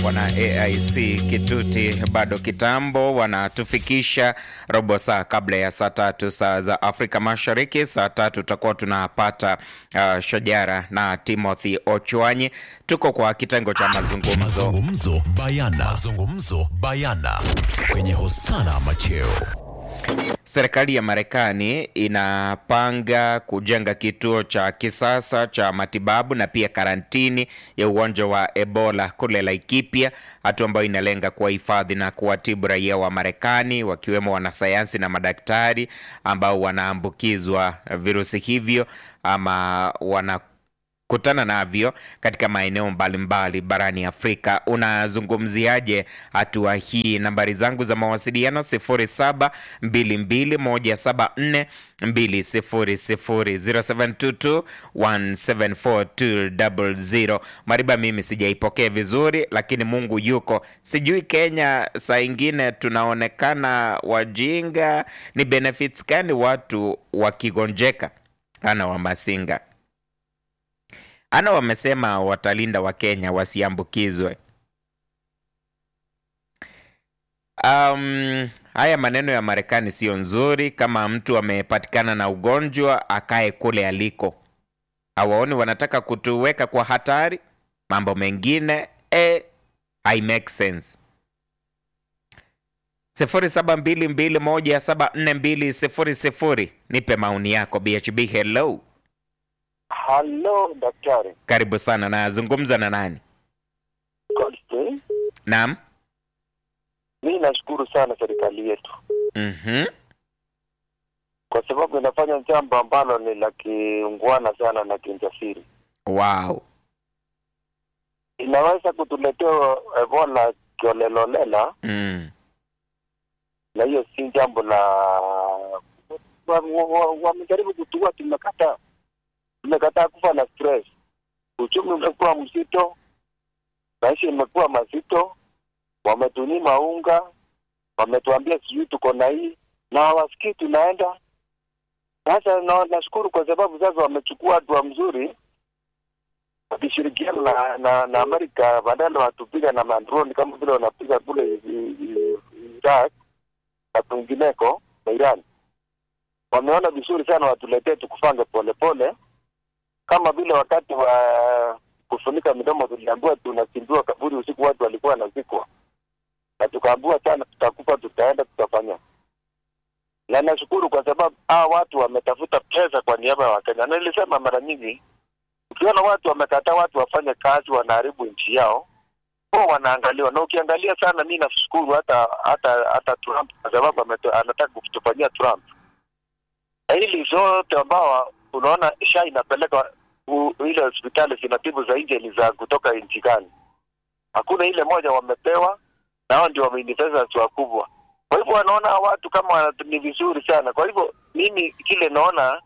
wana AIC Kituti bado kitambo, wanatufikisha robo saa kabla ya saa tatu saa za Afrika Mashariki. Saa tatu tutakuwa tunapata uh, Shajara na Timothy Ochwanyi. Tuko kwa kitengo cha mazungumzo. Mazungumzo bayana. Mazungumzo bayana kwenye Hosana Macheo. Serikali ya Marekani inapanga kujenga kituo cha kisasa cha matibabu na pia karantini ya ugonjwa wa Ebola kule Laikipia, hatua ambayo inalenga kuwahifadhi na kuwatibu raia wa Marekani wakiwemo wanasayansi na madaktari ambao wanaambukizwa virusi hivyo ama wana kutana navyo katika maeneo mbalimbali barani Afrika. Unazungumziaje hatua hii? Nambari zangu za mawasiliano 0722174200 0722174200. Mariba, mimi sijaipokea vizuri, lakini Mungu yuko. Sijui Kenya saa ingine tunaonekana wajinga. Ni benefits gani watu wakigonjeka? Ana Wamasinga ana wamesema watalinda Wakenya wasiambukizwe. Um, haya maneno ya Marekani sio nzuri. Kama mtu amepatikana na ugonjwa akae kule aliko, hawaoni wanataka kutuweka kwa hatari. Mambo mengine eh, I make sense. sifuri saba mbili mbili moja saba nne mbili sifuri sifuri. Nipe maoni yako. BHB, hello. Halo daktari. Karibu sana. Nazungumza na nani? Goldstein. Naam. Mi nashukuru sana serikali yetu Mhm. kwa sababu inafanya jambo ambalo ni la kiungwana sana na kinjasiri. Wow. Inaweza kutuletea Ebola kiolelaolela, Mm. na hiyo si jambo la wamejaribu wa, wa, wamejaribu kutua, tumekataa tumekataa kufa na stress. Uchumi umekuwa mzito, maisha imekuwa mazito, wametunyima unga, wametuambia sijui tuko na hii na hawasikii tunaenda. Sasa na, nashukuru kwa sababu sasa wamechukua hatua mzuri wakishirikiana na, na, na Amerika badala watupiga na mandroni kama vile wanapiga kule i- i- Iraq na kwingineko na Iran. Wameona vizuri sana watuletee tukufange polepole kama vile wakati wa kufunika midomo tuliambiwa tunachimbiwa kaburi usiku, watu walikuwa wanazikwa, na tukaambiwa sana tutakufa, tutaenda, tutafanya. Na nashukuru kwa sababu hawa watu wametafuta pesa kwa niaba ya Wakenya, na nilisema mara nyingi, ukiona watu wamekataa watu wafanye kazi, wanaharibu nchi yao, huwa wanaangaliwa. Na ukiangalia sana, mi nashukuru hata hata hata Trump kwa sababu ameto- anataka kutufanyia Trump na hili zote ambao unaona sha inapeleka u- ile hospitali zinatibu za nje ni za kutoka nchi gani? Hakuna ile moja wamepewa, na hao ndio wameinvestors wakubwa. Kwa hivyo wanaona hawa watu kama wana- ni vizuri sana. Kwa hivyo mimi kile naona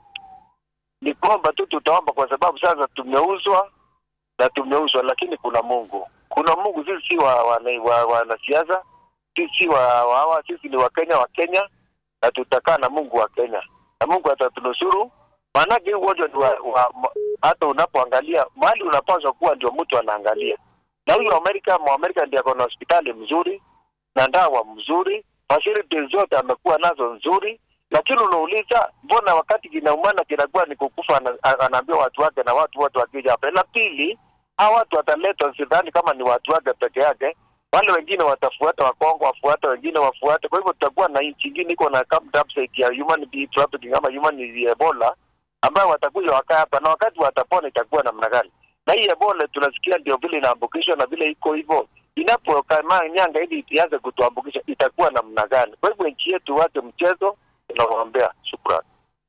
ni kwamba tu tutaomba, kwa sababu sasa tumeuzwa na tumeuzwa, lakini kuna Mungu, kuna Mungu. Sisi si wa wanasiasa wa, wa, wanasiasa. sisi si wa wa- hawa, sisi ni Wakenya wa Kenya, na tutakaa na Mungu wa Kenya na Mungu atatunusuru. Maanake hii ugonjwa ni wa, wa, ma- hata unapoangalia mahali unapaswa kuwa ndio mtu anaangalia, na huyu Amerika Mwamerika ndiye ako na hospitali mzuri na dawa mzuri, facilities zote amekuwa nazo nzuri, lakini unauliza mbona wakati kinaumana kinakuwa ni kukufa, ana- anaambia watu wake na watu wote wakija hapa. La pili, hawa watu wataletwa, sidhani kama ni watu wake peke yake, wale wengine watafuata, Wakongo wafuate, wengine wafuate. Kwa hivyo tutakuwa na nchi ingine iko na upside ya human being trafficking ama human Ebola ambayo watakuja wakaa hapa, na wakati watapona itakuwa namna gani? Na hii Ebola tunasikia ndio vile inaambukishwa na vile iko hivyo, inapokamaa nyanga ili ianze kutuambukisha itakuwa namna gani? Kwa hivyo nchi yetu wache mchezo, tunawaombea. Shukrani.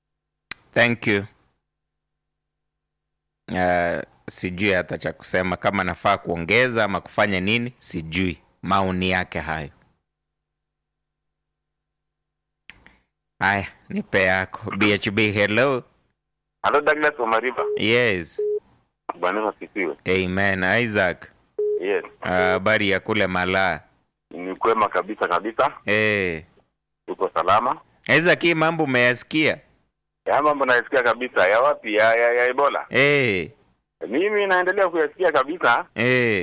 Thank you. Uh, sijui hata cha kusema kama nafaa kuongeza ama kufanya nini, sijui. Maoni yake hayo. Haya, nipe yako. BHB, hello. Halo Douglas Omariba. Yes. Bwana asifiwe. Amen. Isaac, Yes. habari ya kule Malaa? Ni kwema kabisa kabisa. Eh. Tuko salama. Isaac, hii mambo umeyasikia? Ya mambo nayasikia kabisa. Ya wapi? Ya, ya, ya Ebola. Eh. Mimi naendelea kuyasikia kabisa. Eh.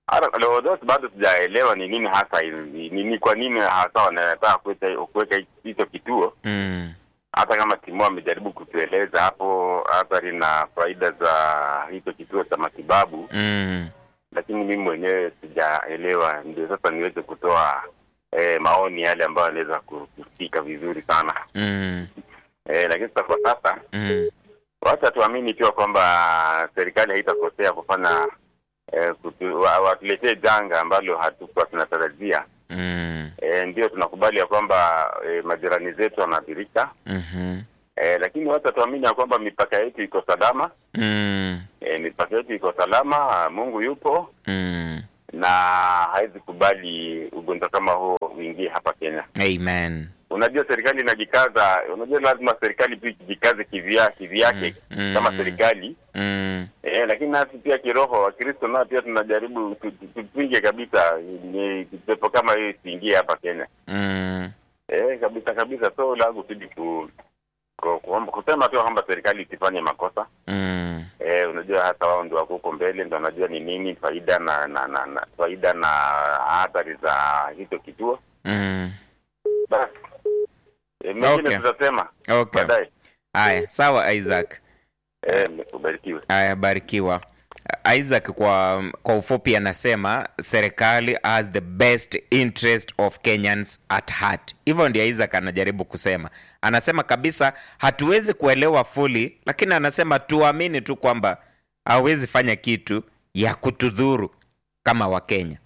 Hata leo those bado sijaelewa ni nini hasa ni, ni, ni kwa nini hasa wanataka kuweka kuweka hicho kituo mm. hata kama timu amejaribu kutueleza hapo athari na faida za hicho kituo cha matibabu Mm. lakini mimi mwenyewe sijaelewa ndio sasa niweze kutoa eh, maoni yale ambayo anaweza kusikika vizuri sana Mm. eh, lakini sasa kwa sasa Mm. wacha tuamini pia kwamba serikali haitakosea kufanya eh, kutu, wa- watuletee janga ambalo hatukuwa tunatarajia Mm. eh, ndio tunakubali ya kwamba eh, majirani zetu wanaathirika Mhm. eh, lakini wacha tuamini ya kwamba mipaka yetu iko salama Mm. eh, mipaka yetu iko salama mungu yupo Mm. na hawezi kubali ugonjwa kama huo uingie hapa Kenya. Amen. Unajua serikali inajikaza, unajua lazima serikali pia ijikaze kivya kivyake Mm, mm, kama mm. serikali Mm. eh, lakini nasi pia kiroho Wakristo nao pia tunajaribu tu- tu- tupinge kabisa ni pepo kama hiyo isiingie hapa Kenya Mm. eh, kabisa kabisa. So langu tudi ku, ku, ku, kusema tu kwamba serikali isifanye makosa Mm. Eh, unajua hata wao ndio wako huko mbele, ndio wanajua ni nini faida na na, na, na faida na athari za hicho kituo. Mm. Basi eh, mengine Okay. tutasema Okay. baadaye. Haya, sawa Isaac. Eh, ubarikiwe. Haya, barikiwa. Isaac kwa, kwa ufupi anasema serikali has the best interest of Kenyans at heart. Hivyo ndio Isaac anajaribu kusema. Anasema kabisa hatuwezi kuelewa fully, lakini anasema tuamini tu kwamba hawezi fanya kitu ya kutudhuru kama Wakenya.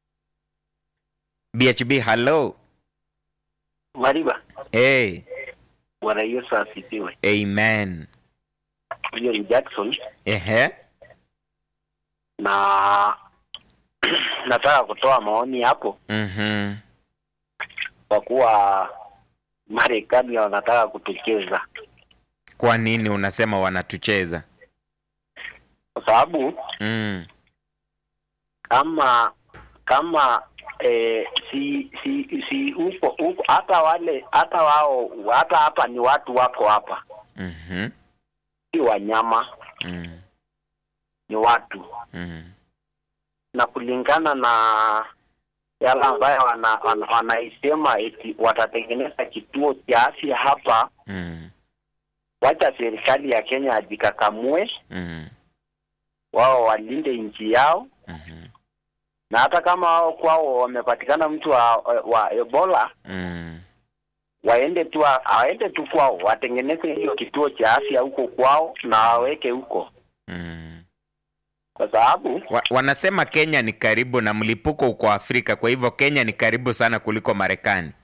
BHB, hello. Mariba, Hey, Bwana Yesu asifiwe. amen. Huyo ni Jackson Ehe. na nataka kutoa maoni hapo Mhm. kwa kuwa Marekani wanataka kutucheza, Kwa nini unasema wanatucheza? kwa sababu Mm. kama kama eh, si si si huko huko hata wale hata wao hata hapa ni watu wako hapa, Mhm. si wanyama, Mm. ni watu Mm. na kulingana na yale ambayo wana, wana, wanaisema eti watatengeneza kituo cha afya hapa, Mm. wacha serikali ya Kenya ajikakamue, Mm. wao walinde nchi yao, Mhm. na hata kama wao kwao wamepatikana mtu wa, wa Ebola Mm. waende tu waende tu kwao watengeneze hiyo kituo cha afya huko kwao na waweke huko, Mm. kwa sababu Wa, wanasema Kenya ni karibu na mlipuko uko Afrika, kwa hivyo Kenya ni karibu sana kuliko Marekani.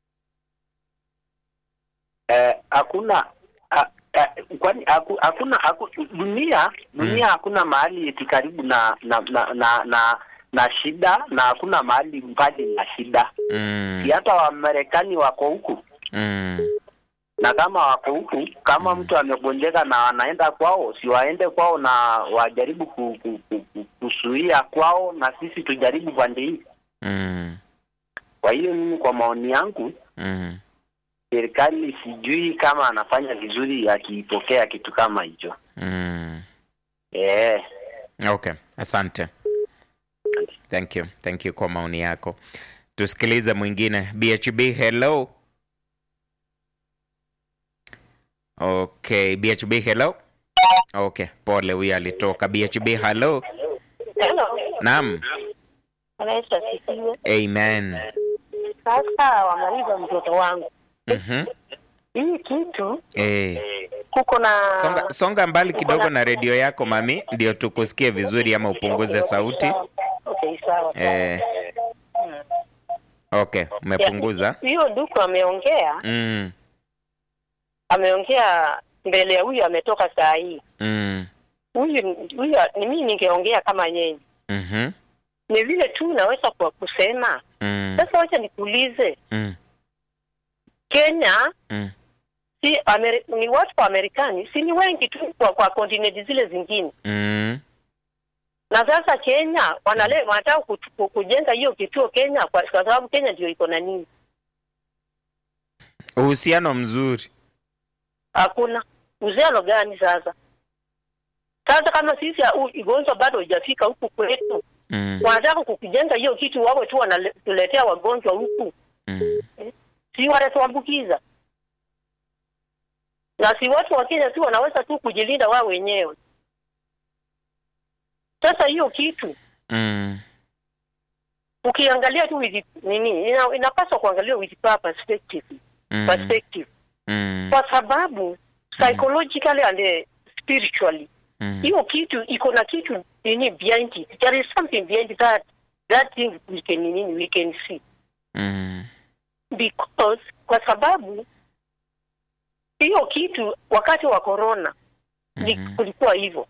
eh, hakuna ah, eh, kwani haku- hakuna haku, dunia dunia hakuna mahali eti karibu na na na na, na, na shida na hakuna mahali mbali na shida. Mm. Si hata Wamarekani wako huku Mm. na kama wako huku, kama Mm. mtu amegonjeka na anaenda kwao, si waende kwao na wajaribu ku, ku, ku, ku, kuzuia kwao, na sisi tujaribu pande hii. Mm. Kwa hiyo mimi, kwa maoni yangu, Mm. serikali sijui kama anafanya vizuri akipokea kitu kama hicho Mm. eh. Okay, asante. Thank you. Thank you kwa maoni yako. Tusikilize mwingine. BHB, hello. Okay, BHB, hello. Okay, pole, huyu alitoka. BHB, hello. Hello. Naam. Bwana Yesu asifiwe. Amen. Sasa wamaliza mtoto wangu, Mhm. hii kitu Eh. kuko na Songa, songa mbali kidogo na redio yako mami, ndio tukusikie vizuri ama upunguze sauti. Okay, sawa. Eh. Okay, umepunguza. Hiyo ndugu ameongea, Mm. ameongea mbele ya huyu ametoka saa hii. Mm. Huyu huyu ni mimi ningeongea kama yeye. Mhm. Ni vile tu naweza kwa kusema. Mm. Sasa wacha nikuulize, Mm. Kenya Mm. si Ameri, ni watu wa Marekani si ni wengi tu kwa, kwa kontinenti zile zingine Mm. na sasa Kenya wanale wanataka kutu- ku- kujenga hiyo kituo Kenya kwa, kwa sababu Kenya ndio iko na nini? Uhusiano mzuri. Hakuna uhusiano gani sasa? Sasa kama sisi huu ugonjwa bado hujafika huku kwetu, Mm. wanataka kukijenga hiyo kitu, wawe tu wanatuletea wagonjwa huku, Mm. si wanatuambukiza? Na si watu wa Kenya tu wanaweza tu kujilinda wao wenyewe. Sasa hiyo kitu Mm. ukiangalia tu with nini, ina, inapaswa kuangalia with perspective, Mm. perspective Mm. kwa sababu psychologically and eh, spiritually Mm. hiyo kitu iko na kitu nini behind it. There is something behind that that thing we can nini we can see Mm. because kwa sababu hiyo kitu wakati wa corona ni Mhm. kulikuwa hivyo,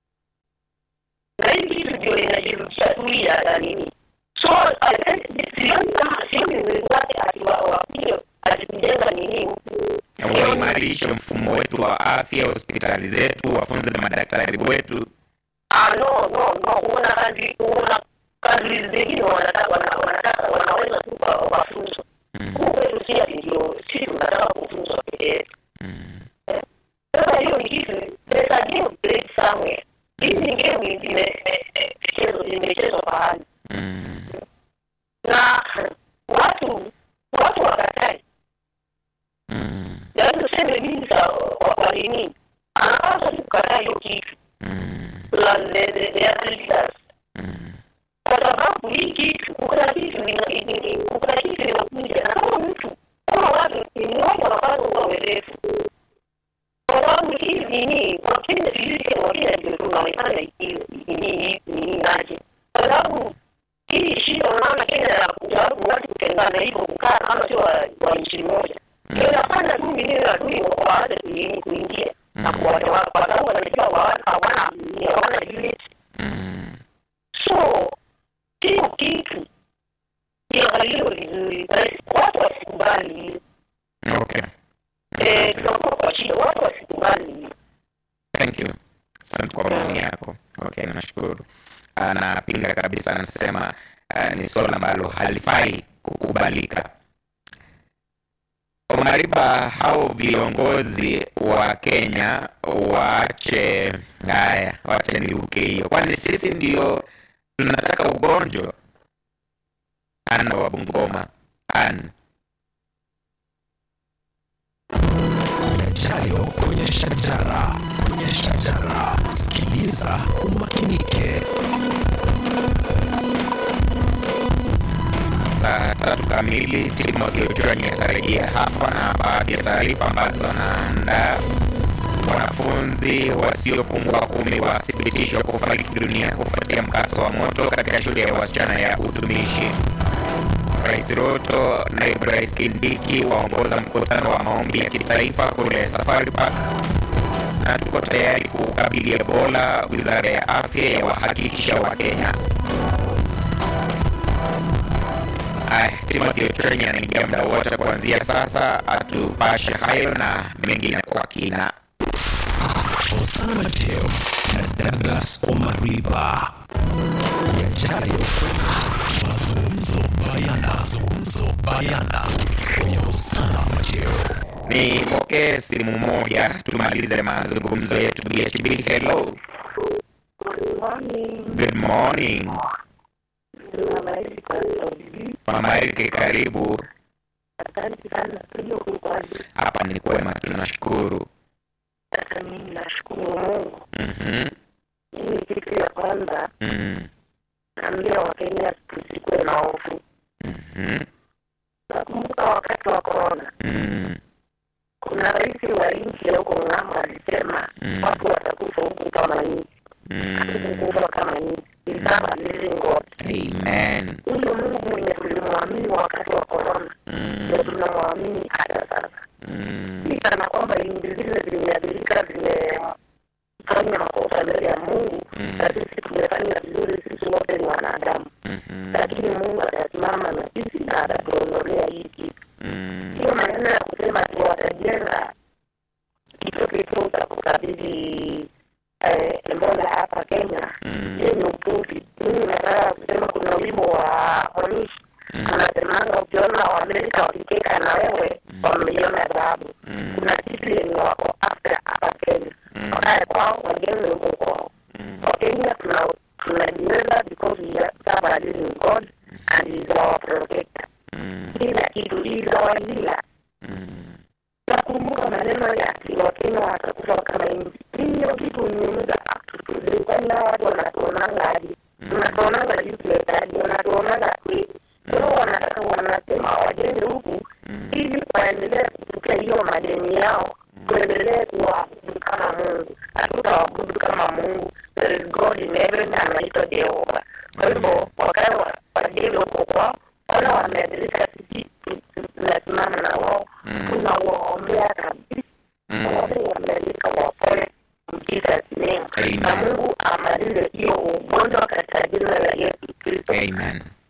na hii kitu ndio inajirudia tu ya ya nini. So I think sioni kama sioni uwezo wake atiwa wapige atikujenga nini huku Na waimarishe mfumo wetu wa afya, hospitali zetu, wafunze na madaktari wetu. Ah, no no no, kuna kazi kuna kazi zingine wanataka wana- wanataka wanaweza tu kwa mafunzo Mm. huku kwetu si ati ndio sisi tunataka kufunzwa peke yetu. Mm. Sasa hiyo ni kitu there's a game played somewhere. Hizi ni game ime- eh, eh, imechezwa imechezwa pahali Mm. na watu watu wakatai, Mm. yaani tuseme mimi za wa- wa nini, anapaswa tu kukataa hiyo kitu Mm. la the the the other leaders Mm. kwa sababu hii kitu kuna kitu ina- ina- ina- kuna kitu inakuja na kama mtu kama watu ni mmoja wanapaswa kuwa werefu kwa sababu hii nini wakenya sisi wakenya ndio tunaonekana hii- nini nini naje kwa sababu hii shida unaona kenya ya kujaribu watu kutengana hivyo kukaa kama sio wa wa nchi moja ndio inafanya tu nini adui waanze kuingia kuingia na kuwatoa kwa sababu wanajua hawana hawana hawana unit Mm. so hiyo kitu iangaliwe vizuri na watu wasikubali hiyo Okay. Eh, tunakuwa kwa shida watu wasikubali hiyo Thank you. Asante kwa maoni yako. Okay, nashukuru. Anapinga kabisa, anasema uh, ni swala ambalo halifai kukubalika. Omariba, hao viongozi wa Kenya waache haya, wache niruke hiyo, kwani sisi ndio tunataka ugonjwa. Ana wa Bungoma, Ana yajayo kwenye shajara kwenye shajara sikiliza umakinike saa tatu kamili Timothy Ochwani atarejea hapa na baadhi ya taarifa ambazo anaandaa. Wanafunzi wasiopungua kumi wathibitishwa kufariki dunia kufuatia mkasa wa moto katika shule ya wasichana ya utumishi. Rais Ruto, naibu rais Kindiki waongoza mkutano wa maombi ya kitaifa kule Safari Park, na tuko tayari kukabili Ebola. Wizara ya afya yawahakikisha Wakenya. Aya, Timothy Ochwani anaingia muda wote kuanzia sasa, atupashe hayo na mengine kwa kina. Osana Mateo na Douglas Omariba yajayo mazungumzo bayana mazungumzo bayana kwenye Osana Mateo Nipokee simu moja tumalize mazungumzo yetu. BHB, hello, good morning. Mama Erike, karibu. Asante sana studio kulikuwaje? Hapa ni kwema, tunashukuru. Sasa mimi nashukuru Mungu. Mhm, Mimi kitu ya kwanza mhm, naambia Wakenya tusikuwe na hofu. mhm, Nakumbuka wakati wa korona, mhm, kuna rais wa nchi ya huko ng'ambo alisema Mm. watu watakufa huku kama nchi, mhm. kukufa kama nchi. Isama living God. Amen. Huyo Mungu mwenye tulimwamini wakati wa korona Mhm, ndio tunamwamini hata sasa. mhm, Si kana kwamba nchi zile zimeathirika zimefanya makosa mbele ya Mungu Mm. na sisi tumefanya vizuri, sisi wote ni wanadamu, mhm, lakini Mungu atasimama na sisi na atatuondolea hii kitu. mhm, Hiyo maneno ya kusema ati watajenga kituo kituo cha kukabidhi eh, Ebola hapa Kenya, Mm. hiyo ni upuzi. Mimi nataka kusema kuna wimbo wa Monishi anasemanga, ukiona Waamerika wakicheka na wewe wameiona dhahabu. Mm. Kuna kitu yenye wako after hapa Kenya, wakae kwao, wajenge huko kwao. Wakenya tuna tunajiweza because we are- serve a living God and he is our protector. Kila kitu he is our healer. Nakumbuka maneno ya ati Wakenya watakufa kama nchi. Hiyo kitu uniumiza up to today. Kwani hao watu wanatuonanga aje? Wanatuonanga useless aje? Wanatuonanga kweli? Kwa hiyo wanataka wanasema wajenge huku ili waendelee kupokea hiyo madeni yao, tuendelee kuwaabudu kama Mungu. Hatutaabudu kama Mungu. There is God in heaven anaitwa Jehova. Kwa hivyo wakae wa- wajenge huko kwao, wala wameathirika, sisi tu- tu- tunasimama na wao, tunawaombea kabisa. Wote wameathirika wapone in Jesus name. Amen. Na Mungu amalize hiyo ugonjwa katika jina la Yesu Kristo. Amen.